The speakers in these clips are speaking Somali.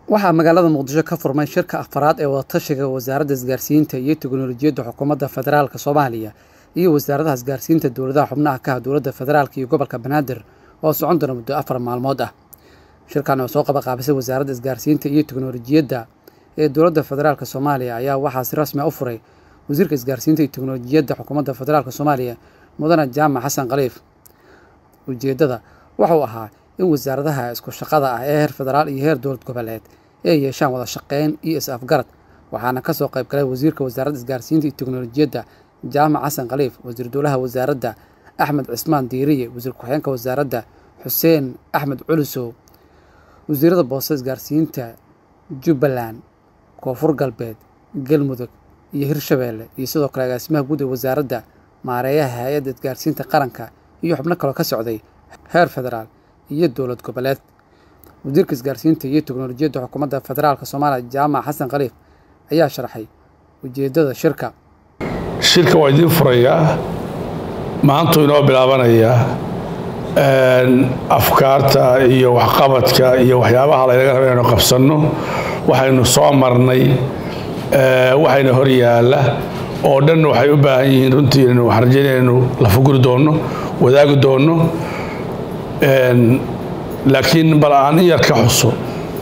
waxaa magaalada muqdisho ka furmay shirka afaraad ee wadatashiga wasaaradda isgaarsiinta iyo teknolojiyadda xukuumadda federaalk soomaaliya iyo wasaaradaha isgaarsiinta dowladaha xubnaha ka ah dowladda federaalk iyo gobolka banaadir oo socon doona muddo afar maalmood ah shirkan oo soo qabaqaabisay wasaaradda isgaarsiinta iyo teknolojiyadda ee dowladda federaalk soomaaliya ayaa waxaa si rasmi a u furay wasiirka isgaarsiinta iyo teknolojiyadda xukuumadda federaalk soomaaliya mudane jaamac xasan khaliif ujeeddada waxau ahaa in wasaaradaha isku shaqada ah ee heer federaal iyo heer dowlad goboleed ay yeeshaan wada shaqeyn iyo is-afgarad waxaana kasoo qayb galay wasiirka wasaaradda isgaarsiinta iyo teknolojiyadda jaamac xasan khaliif wasiir dowlaha wasaaradda axmed cismaan diiriye wasiir ku-xigeenka wasaaradda xuseen axmed culusow wasiirada boose isgaarsiinta jubbaland koonfur galbeed galmudug iyo hirshabeelle iyo sidoo kale agaasimaha guud ee wasaaradda maareeyaha hay-adda isgaarsiinta qaranka iyo xubno kaloo ka socday heer federaal iyo dowlad goboleed wasiirka isgaarsiinta iyo teknolojiyadda xukuumadda federaalk soomaaliya jaamac xasan khaliif ayaa sharaxay ujeeddada shirka shirka waa idiin furayaa maantuu inoo bilaabanayaa afkaarta iyo waxqabadka iyo waxyaabaha laynaga raba inaynu qabsanno waxaynu soo marnay waxayna hor yaalla oo dhan waxay u baahan yihiin runtii inaynu waxaan rajeynaya inaynu la fuguri doonno wadaagi doonno laakiin bal aan in yar ka xuso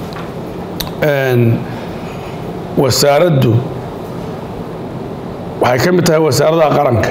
wasaaraddu waxay ka mid tahay wasaaradaha qaranka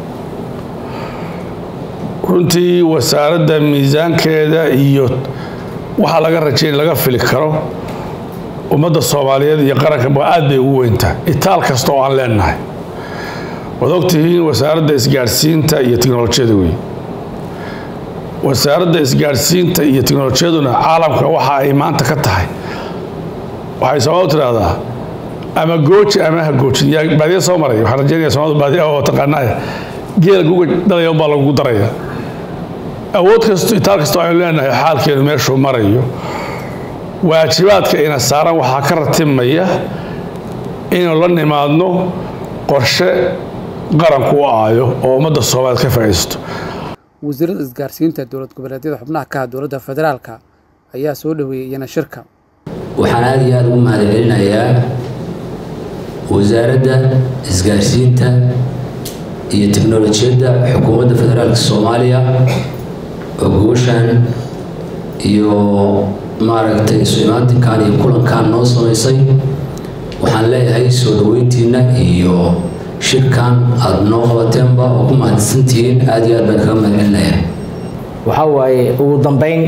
runtii wasaaradda miisaankeeda iyo waxaa laga rajayn laga fili karo ummadda soomaaliyeed iyo qaranka aad bay ugu weyntahay itaal kasta oo aan leenahay waad ogtihiin wasaaradda isgaadhsiinta iyo teknolojiyada wey wasaaradda isgaadhsiinta iyo teknolojiyaduna caalamka waxa ay maanta ka tahay waxay soomaaldu tidhaahdaa ama gooji ama ha goojin yaa baadiya soo maray waxaan rajeynaya soomaaldu baadiya oo taqaanaa geela guga dhalaya baa lagu daraya awood kasto itaal kastoo aynu leenahay xaalkeenu meeshuu marayo waajibaadka ina saaran waxaa ka ratimaya inaynu la nimaadno qorshe qaranku u aayo oo ummadda soomaaliyeed ka faa'iidaysto wasiirada isgaarsiinta dowlad goboleedyada xubnaha ka ah dowladda federaalka ayaa soo dhoweeyey iyana shirka waxaan aada iyo aada ugu mahadcelinayaa wasaaradda isgaarsiinta iyo teknolojiyadda xukuumadda federaalka soomaaliya oo gooshaan iyo maaragtay isu imaatinkan iyo kulankan noo samaysay waxaan leeyahay soo dhoweyntiina iyo shirkan aada noo qabateenba oo ku mahadsantihiin aada iyo aad baan kaga mahadcelinayaa waxaa waaye ugu dambeyn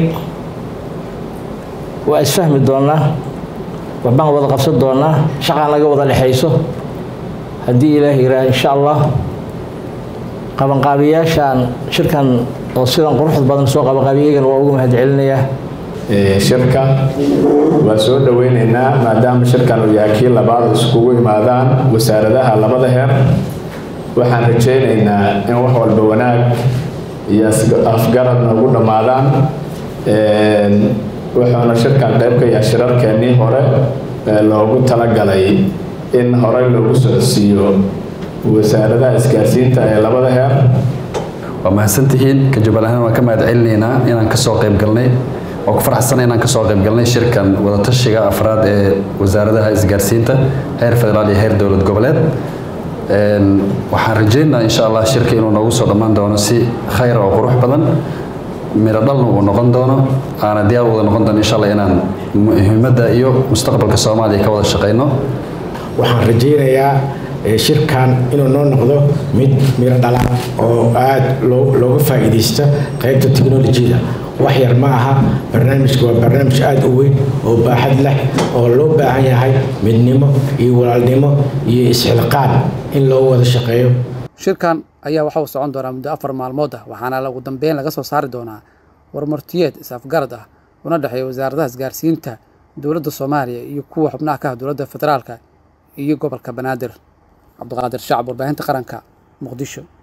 waa isfahmi doonaa waxbaan wada qabsan doonaa shaqaan laga wada dhexayso haddii ilaah yihaaha insha allah qabanqaabiyaashaan shirkan oo sidan quruxda badan soo qabanqaabiyagana waa ugu mahadcelinayaa shirka waa soo dhoweyneynaa maadaama shirkan uu yahay kii labaad iskugu imaadaan wasaaradaha labada heer waxaan rajaynaynaa in wax walba wanaag iyo afgarad noogu dhammaadaan wuxuuna shirkan qayb ka yahay shirarkeennii hore ee loogu talagalay in horey loogu socodsiiyo wasaaradaha isgaarsiinta ee labada heer waa mahadsantihiin ka jubal ahaan waan ka mahad celinaynaa inaan kasoo qayb galnay waa ku faraxsana inaan kasoo qayb galnay shirkan wadatashiga afraad ee wasaaradaha isgaarsiinta heer federaal iyo heer dowlad goboleed waxaan rajaynayaa insha allah shirka inuu noogu soo dhammaan doono si khayr oo qurux badan miro dhalna uu noqon doono aana diyaar wada noqon doono insha allah inaan muhiimadda iyo mustaqbalka soomaaliya ka wada shaqayno waxaan rajaynayaa shirkan inuu noo noqdo mid miro dhala oo aada looga faa'iidaysta qaybta teknolojiyada wax yar ma aha barnaamijka waa barnaamij aada u weyn oo baaxad leh oo loo baahan yahay midnimo iyo walaalnimo iyo isxilqaan in loo wada shaqeeyo shirkan ayaa waxa uu socon doonaa muddo afar maalmood ah waxaana ugu dambeyn laga soo saari doonaa warmartiyeed is-afgarad ah una dhexeeya wasaaradaha isgaarsiinta dowladda soomaaliya iyo kuwa xubnaha ka ah dowladda federaalka iyo gobolka banaadir cabdiqaadir shacab warbaahinta qaranka muqdisho